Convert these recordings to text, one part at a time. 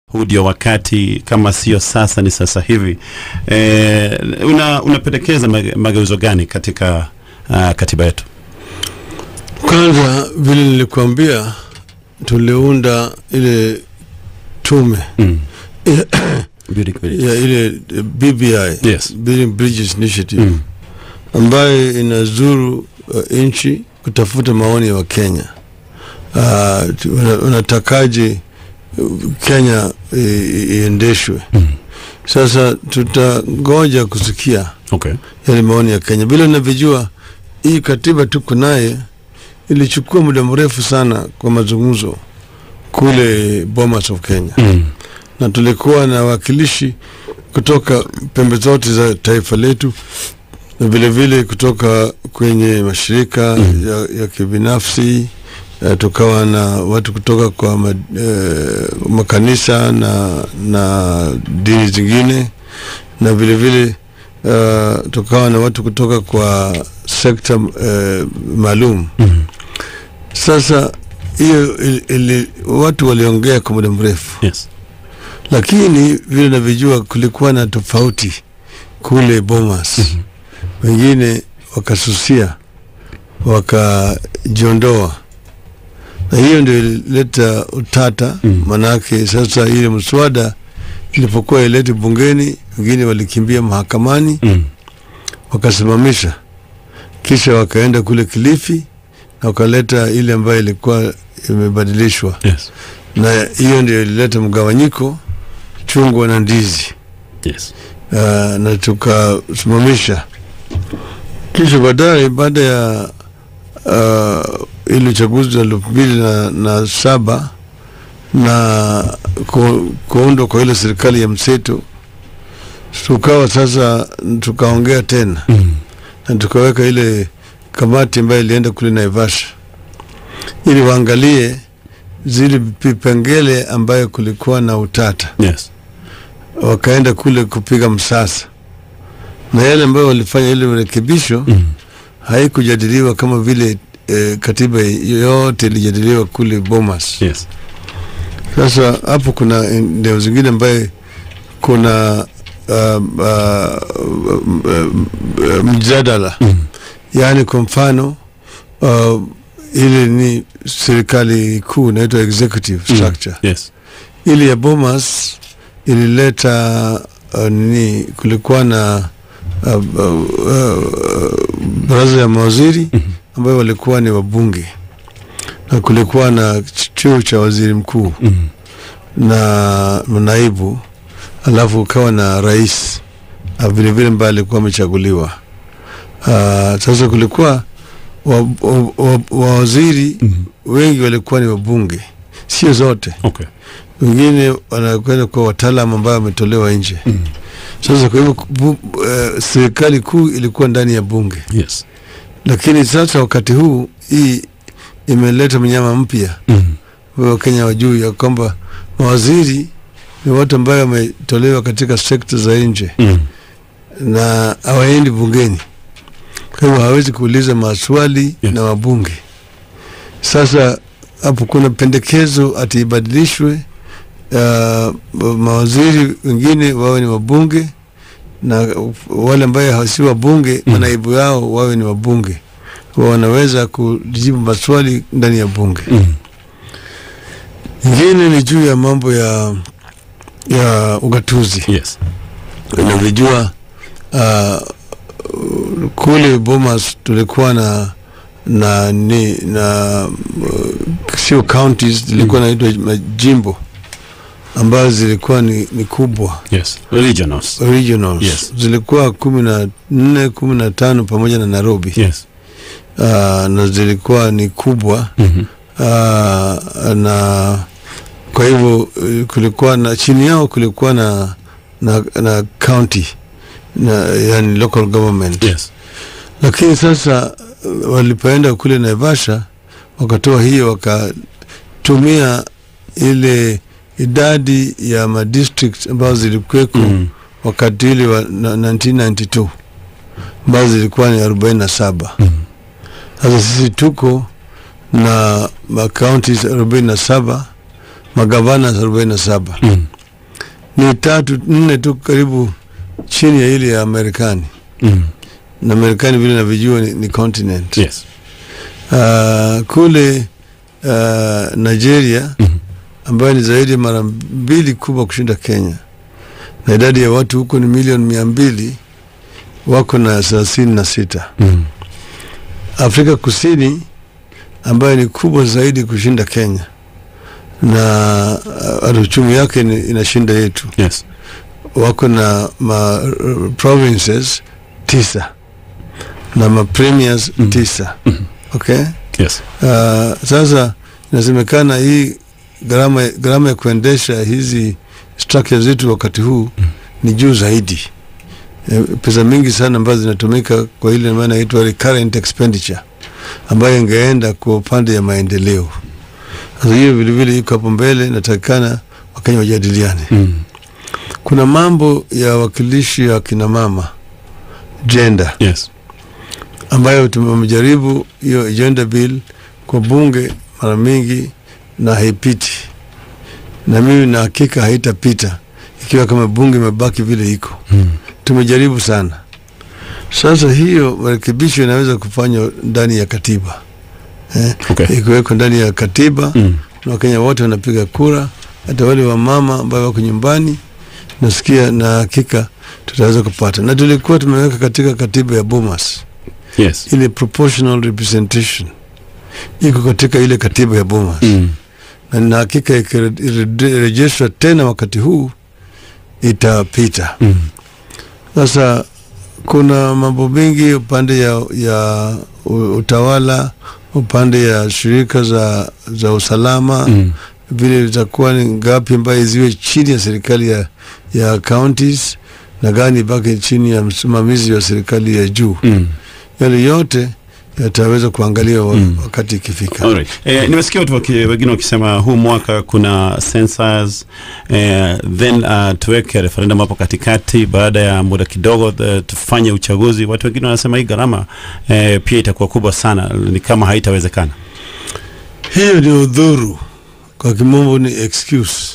huu ndio wakati, kama sio sasa ni sasa hivi. E, una, unapendekeza mage- mageuzo gani katika uh, katiba yetu? Kwanza vile nilikuambia, tuliunda ile tume Mm. ya, Building Bridge. ya ile eh, BBI Yes. Building Bridges Initiative Mm. ambayo inazuru uh, nchi kutafuta maoni ya Wakenya. Uh, tu- una- unatakaje uh, Kenya i- i- iendeshwe? Mm. Sasa tutangoja kusikia Okay. yale maoni ya Kenya. Bila unavyojua, hii katiba tuko naye ilichukua muda mrefu sana kwa mazungumzo kule Bomas of Kenya, Mm. na tulikuwa na wakilishi kutoka pembe zote za taifa letu na vile vile kutoka kwenye mashirika Mm. ya, ya kibinafsi eh, tukawa na watu kutoka kwa ma, eh, makanisa na, na dini zingine na vile vile uh, tukawa na watu kutoka kwa sekta uh, maalum. Mm. Sasa hiyo ili, ili, watu waliongea kwa muda mrefu, Yes. lakini vile navyojua kulikuwa na tofauti kule Bomas. Mhm. Wengine wakasusia wakajiondoa, na hiyo ndio ilileta utata Mhm. manake sasa ile mswada ilipokuwa ilete bungeni, wengine walikimbia mahakamani Mm. wakasimamisha, kisha wakaenda kule Kilifi na wakaleta ile ambayo ilikuwa imebadilishwa, Yes. na hiyo ndio ilileta mgawanyiko, chungwa na ndizi. Yes. Uh, na tukasimamisha, kisha baadaye baada ya uh, ile uchaguzi wa elfu mbili na, na saba na ku, kuundwa kwa ile serikali ya mseto, tukawa sasa tukaongea tena Mm. na tukaweka ile kamati ambayo ilienda kule Naivasha ili waangalie zile vipengele ambayo kulikuwa na utata, Yes. wakaenda kule kupiga msasa, na yale ambayo walifanya ile rekebisho Mm. haikujadiliwa kama vile eh, katiba yote ilijadiliwa kule Bomas. Yes. Sasa hapo kuna eneo zingine ambaye kuna uh, uh, uh, mjadala Mm. yaani kwa mfano uh, ile ni serikali kuu inaitwa executive Mm. structure Yes. ile ya Bomas ilileta uh, nini kulikuwa na uh, uh, uh, baraza ya mawaziri Mhm. ambayo walikuwa ni wabunge na kulikuwa na chuo cha waziri mkuu Mm. na naibu alafu ukawa na rais ah, vile vile ambaye alikuwa amechaguliwa. Ah, Sasa kulikuwa wa- wa- wa- wawaziri Mm. wengi walikuwa ni wabunge, sio zote, Okay. wengine wanakwenda kwa wataalamu ambao wametolewa nje. Mm. Sasa kwa hivyo bu- eh, serikali kuu ilikuwa ndani ya bunge, Yes. lakini sasa wakati huu hii imeleta mnyama mpya Mm. Wakenya wajuu ya kwamba mawaziri ni watu ambayo wametolewa katika sekta za nje Mm. na hawaendi bungeni, kwa hivyo hawezi kuuliza maswali Yes. na wabunge. Sasa hapo kuna pendekezo ati ibadilishwe, uh, mawaziri wengine wawe ni wabunge na wale ambaye si wabunge Mm. manaibu yao wawe ni wabunge, Kwa wanaweza kujibu maswali ndani ya bunge. Mm. Ingine ni juu ya mambo ya ya ugatuzi. Yes. Unavyojua uh, kule Bomas tulikuwa na na ni na uh, sio counties zilikuwa naitwa majimbo ambazo zilikuwa ni, ni kubwa Yes. Regionals. regionals Yes. zilikuwa kumi na nne kumi na tano pamoja na Nairobi Yes. uh, na zilikuwa ni kubwa Mhm. uh, na kwa hivyo eh, kulikuwa na chini yao kulikuwa na na, na county na yani local government Yes. lakini sasa eh, walipoenda kule Naivasha wakatoa hiyo wakatumia ile idadi ya madistrict ambazo zilikuweko Mm. wakati ile wa na- 1992 ambazo zilikuwa ni 47 Mm. sasa sisi tuko na makaunti arobaini na saba magavana arobaini na saba Mm. ni tatu nne tu karibu chini ya ile ya Marekani Mm. na Marekani vile navyojua ni, ni continent Yes. uh, kule uh, Nigeria Mhm. ambayo ni zaidi ya mara mbili kubwa kushinda Kenya na idadi ya watu huko ni milioni mia mbili wako na thelathini na sita. Mm. Afrika Kusini ambayo ni kubwa zaidi kushinda Kenya na uh, uchumi yake ni, inashinda yetu, Yes. wako na ma uh, provinces tisa na ma premiers Mhm. tisa. Mhm. Okay? Yes. Uh, sasa inasemekana hii gharama gharama ya kuendesha hizi structure zetu wakati huu Mm. ni juu zaidi. E, pesa mingi sana ambazo zinatumika kwa ile maana inaitwa recurrent expenditure ambayo ingeenda kwa upande ya maendeleo. Sasa hiyo vile vile iko hapo mbele, natakikana Wakenya wajadiliane. Mm. Kuna mambo ya wakilishi ya kina mama gender Yes. ambayo tumejaribu hiyo agenda bill kwa bunge mara mingi na haipiti, na mimi na hakika haitapita ikiwa kama bunge imebaki vile iko. Mm. Tumejaribu sana. Sasa hiyo marekebisho inaweza kufanywa ndani ya katiba eh, Okay. ikiwekwa ndani ya katiba Mm. na Wakenya wote wanapiga kura, hata wale wa mama ambao wako nyumbani. Nasikia na hakika tutaweza kupata, na tulikuwa tumeweka katika katiba ya Bomas Yes. ile proportional representation iko katika ile katiba ya Bomas Mm. na nina hakika ikirejeshwa tena wakati huu itapita. Mm. Sasa kuna mambo mengi upande ya, ya u- utawala, upande ya shirika za, za usalama Mm. vile zitakuwa ni ngapi ambayo ziwe chini ya serikali ya, ya counties na gani baki chini ya msimamizi wa serikali ya juu. Mm. Yale yote yataweza kuangaliwa wa- Mm. wakati ikifika. Alright. Eh, nimesikia watu waki- wengine wakisema huu mwaka kuna census eh, then uh, tuweke referendum hapo katikati, baada ya muda kidogo the, tufanye uchaguzi. Watu wengine wanasema hii gharama eh, pia itakuwa kubwa sana, ni kama haitawezekana. Hiyo ni udhuru, kwa kimombo ni excuse.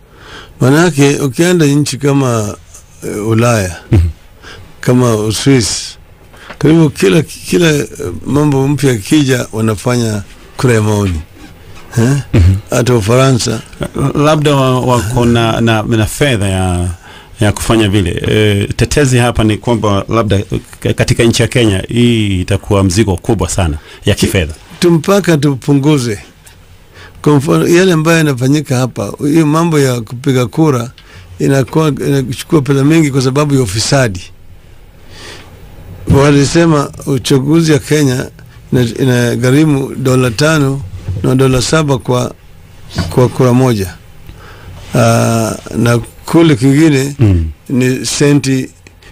Manake ukienda nchi kama uh, Ulaya Mhm. kama Uswisi, karibu kila kila eh, mambo mpya kija wanafanya kura ya maoni eh? Hata Ufaransa labda wa- wako na, na, na fedha ya ya kufanya vile. E, tetezi hapa ni kwamba labda eh, katika nchi ya Kenya hii itakuwa mzigo kubwa sana ya kifedha. tumpaka tupunguze. Kwa mfano yale ambayo yanafanyika hapa, hiyo mambo ya kupiga kura inakuwa inachukua pesa mingi kwa sababu ya ufisadi. Walisema uchaguzi ya Kenya ina- inagharimu dola tano na dola saba kwa, kwa kura moja. Uh, na kule kingine Mm. ni senti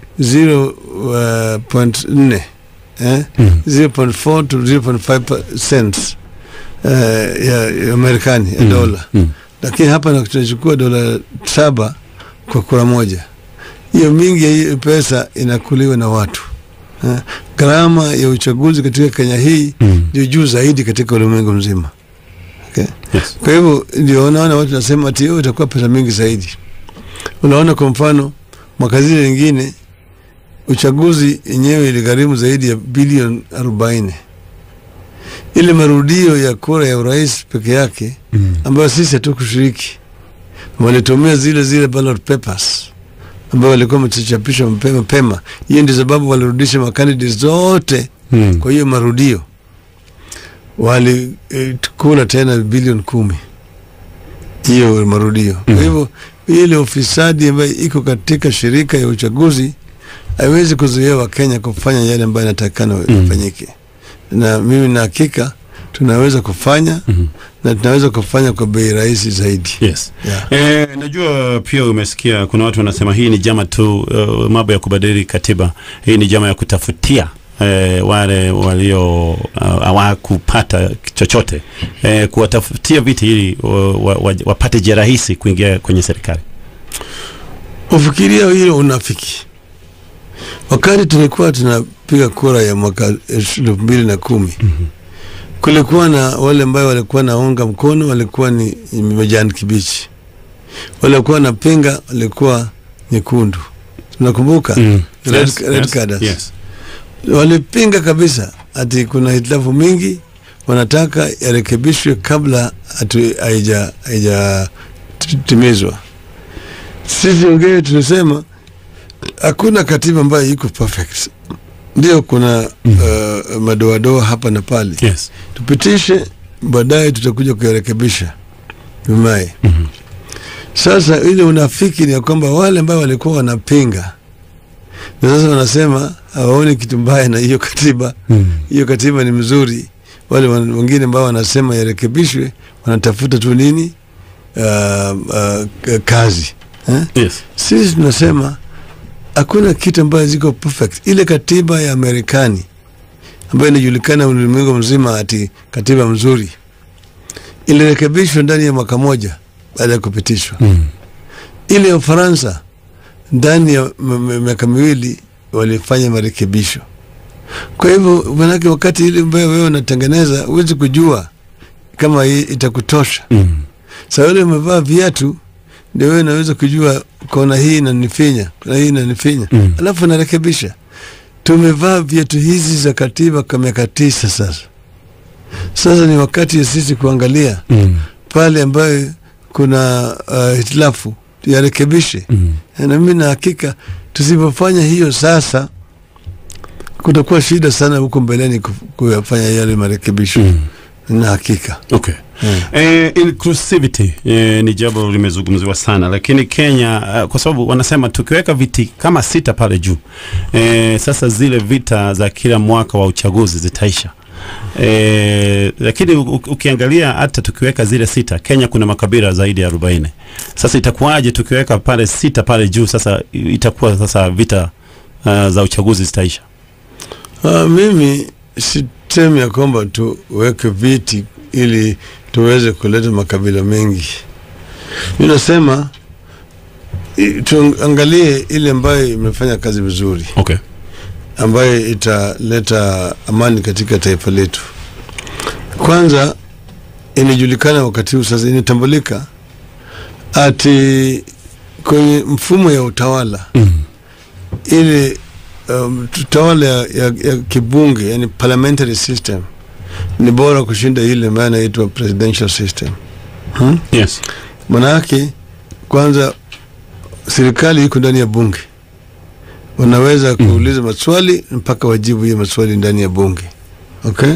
0.4 eh? Mm. 0.4 to 0.5 cents uh, ya, ya Marekani ya Mm. dola, Mm. lakini hapa na- tunachukua dola saba kwa kura moja. Hiyo mingi ya hiyo pesa inakuliwa na watu eh. Gharama ya uchaguzi katika Kenya hii Mm. ndio juu zaidi katika ulimwengu mzima okay. Yes. Kwa hivyo ndio unaona watu nasema ati hiyo itakuwa pesa mingi zaidi. Unaona, kwa mfano mwaka zile nyingine uchaguzi yenyewe iligharimu zaidi ya bilioni arobaini. Ile marudio ya kura ya urais peke yake Mm. ambayo sisi hatukushiriki, walitumia zile zile ballot papers ambayo walikuwa wamechapisha mapema mapema. Hiyo ndio sababu walirudisha makandidates zote Mm. kwa hiyo marudio walikula tena bilioni kumi hiyo marudio. Kwa Mhm. hivyo ile ufisadi ambayo iko katika shirika ya uchaguzi haiwezi kuzuia Wakenya kufanya yale ambayo inatakikana Mhm. ifanyike, na mimi na hakika tunaweza kufanya Mhm. na tunaweza kufanya kwa bei rahisi zaidi Yes. yeah. Eh, najua pia umesikia kuna watu wanasema hii ni jama tu uh, mambo ya kubadili katiba. Hii ni jama ya kutafutia eh, wale walio uh, hawakupata chochote eh, kuwatafutia viti ili wa, wa, wa, wapate njia rahisi kuingia kwenye serikali. Ufikiria hilo unafiki. Wakati tulikuwa tunapiga kura ya mwaka elfu mbili na kumi kulikuwa na wale ambao walikuwa naunga mkono walikuwa ni majani kibichi, waliokuwa wanapinga walikuwa nyekundu, tunakumbuka Mm. red, Yes, red yes, carders. yes. walipinga kabisa ati kuna hitilafu mingi, wanataka yarekebishwe kabla hatu- haija haijatimizwa. Sisi wengine tulisema hakuna katiba ambayo iko perfect, ndio kuna uh, madoadoa hapa na pale, Yes. tupitishe, baadaye tutakuja kuyarekebisha Jumaye. Mhm. Sasa ile unafiki ni ya kwamba wale ambao walikuwa wanapinga na sasa wanasema hawaoni kitu mbaya na hiyo katiba. Mm. Hiyo katiba ni mzuri. Wale wan- wengine ambao wanasema yarekebishwe wanatafuta tu nini, uh, uh, k- kazi eh? Yes. Sisi tunasema hakuna kitu ambayo ziko perfect. Ile katiba ya Marekani ambayo inajulikana ulimwengu mzima ati katiba mzuri ilirekebishwa ndani ya mwaka moja baada ya kupitishwa. Mm. Ile ya Ufaransa ndani ya m- m- miaka miwili walifanya marekebisho. Kwa hivyo manake, wakati ile ambayo wewe unatengeneza huwezi kujua kama hii itakutosha. Mm. Sasa yule umevaa viatu ndio wewe unaweza kujua kona hii inanifinya, kona hii inanifinya, Mm. alafu narekebisha. Tumevaa viatu hizi za katiba kwa miaka tisa sasa. Sasa ni wakati ya sisi kuangalia Mm. pale ambayo kuna uh, hitilafu tuyarekebishe. Mm. Na mimi na hakika tusipofanya hiyo sasa, kutakuwa shida sana huko mbeleni kuf- kuyafanya yale marekebisho Mm. na hakika Okay. Mm. Eh, inclusivity eh, ni jambo limezungumziwa sana, lakini Kenya eh, kwa sababu wanasema tukiweka viti kama sita pale juu eh, sasa zile vita za kila mwaka wa uchaguzi zitaisha. Eh, lakini u- u- ukiangalia hata tukiweka zile sita, Kenya kuna makabila zaidi ya 40. Sasa itakuwaje tukiweka pale sita pale juu? Sasa i- itakuwa sasa vita uh, za uchaguzi zitaisha. Ah, mimi sisemi ya kwamba tuweke viti ili tuweze kuleta makabila mengi. Mi nasema i- tuangalie ile ambayo imefanya kazi vizuri, Okay. ambayo italeta amani katika taifa letu. Kwanza inajulikana wakati huu sasa, inatambulika ati kwenye mfumo ya utawala Mm. ile um, utawala ya, ya, ya kibunge yani parliamentary system ni bora kushinda ile ambayo inaitwa presidential system hmm? Yes. Manake kwanza serikali iko ndani ya bunge, wanaweza Mm. kuuliza maswali mpaka wajibu hiyo maswali ndani ya bunge okay?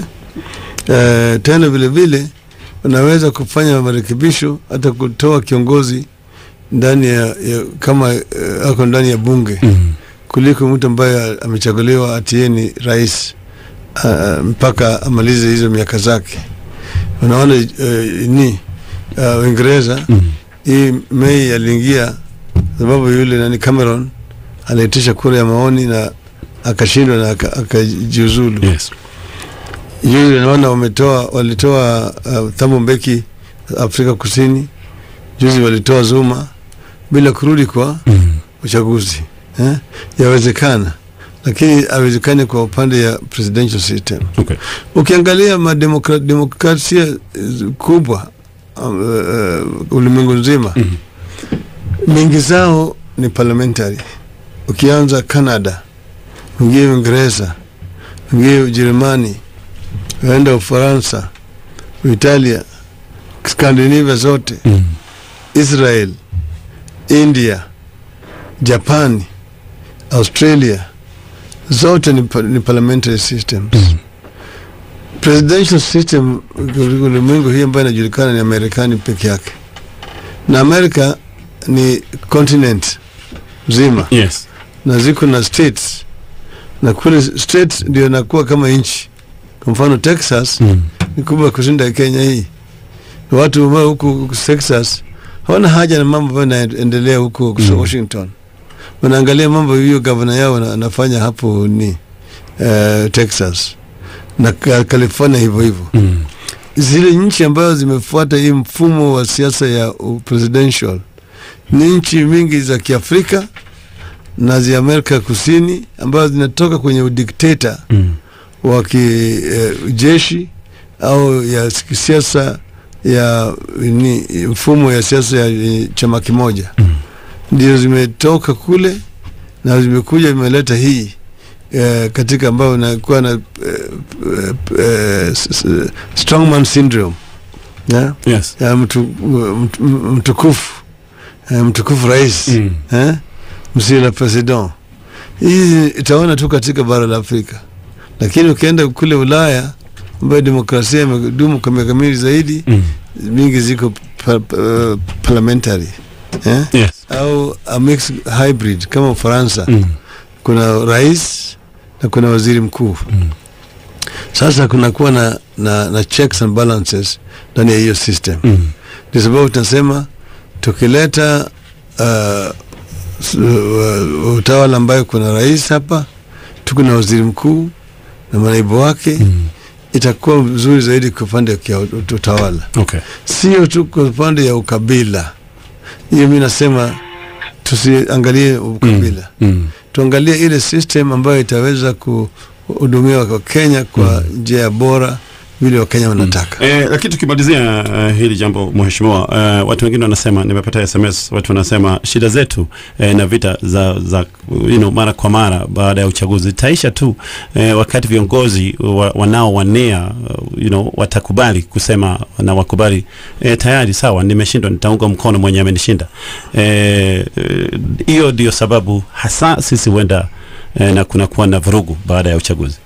Uh, tena vile vile wanaweza kufanya marekebisho hata kutoa kiongozi ndani ya, ya kama uh, ako ndani ya bunge Mm. kuliko mtu ambaye amechaguliwa ati yeye ni rais uh, mpaka amalize hizo miaka zake. Unaona uh, ni uh, Uingereza Mm. hii Mei aliingia sababu yule nani Cameron aliitisha kura ya maoni na akashindwa na aka- akajiuzulu. Yes. Yule naona wametoa walitoa uh, Thabo Mbeki Afrika Kusini, juzi walitoa Zuma bila kurudi kwa Mm. uchaguzi eh? Yawezekana, lakini hawezekani kwa upande ya presidential system. Okay. Ukiangalia mademokra- demokrasia eh, kubwa um, uh, ulimwengu nzima Mm. mingi zao ni parliamentary. Ukianza Canada, uingie Uingereza, uingie Ujerumani, uenda Ufaransa, Italia, Skandinavia zote, Mm. Israel, India, Japani, Australia zote ni, pa- ni parliamentary systems. Mm. Presidential system ulimwengu hii ambayo inajulikana ni Marekani peke yake, na Amerika ni continent mzima Yes. na ziko na states, na kule states ndio inakuwa kama nchi. Kwa mfano Texas Mm. ni kubwa kushinda Kenya hii. Na watu ambao huku huku Texas hawana haja na mambo ambayo yanaendelea huko Mm. Washington. Wanaangalia mambo hiyo gavana yao ana- anafanya hapo ni uh, Texas na Ka- California hivyo hivyo. Mm. Zile nchi ambazo zimefuata hii mfumo wa siasa ya uh, presidential ni nchi mingi za Kiafrika na za Amerika Kusini ambazo zinatoka kwenye udikteta Mm. wa kijeshi au ya kisiasa ya ni mfumo ya siasa ya eh, chama kimoja Mm. ndio zimetoka kule na zimekuja imeleta hii eh, katika ambayo inakuwa na eh, eh, eh, s- s- strongman syndrome yeah? Yes. ya mtu, mtu, mtukufu eh, mtukufu rais Mm. eh? monsieur le president hii itaona tu katika bara la Afrika, lakini ukienda kule Ulaya ambayo demokrasia imedumu kwa miaka mingi zaidi, Mm. mingi ziko pa, pa, parliamentary eh? Yes. au a mixed hybrid kama Ufaransa Mm. kuna rais na kuna waziri mkuu. Mm. Sasa kunakuwa na, na, na checks and balances ndani ya hiyo system Mm. ndio sababu tunasema tukileta uh, s- uh, utawala ambayo kuna rais hapa, tuko na waziri mkuu na manaibu wake Mm. itakuwa vizuri zaidi kwa upande ya kia- utawala, Okay. sio tu kwa upande ya ukabila. Hiyo mi nasema tusiangalie ukabila, Mm. tuangalie ile system ambayo itaweza kuhudumiwa kwa Kenya kwa njia ya bora vile Wakenya wanataka. Eh, lakini tukimalizia uh, hili jambo mheshimiwa, uh, watu wengine wanasema, nimepata SMS, watu wanasema shida zetu eh, na vita za, za you know, mara kwa mara baada ya uchaguzi itaisha tu eh, wakati viongozi wa, wanaowania uh, you know, watakubali kusema na wakubali eh, tayari sawa, nimeshindwa, nitaunga mkono mwenye amenishinda. Eh, eh, Hiyo ndio sababu hasa sisi huenda eh, na kunakuwa na vurugu baada ya uchaguzi.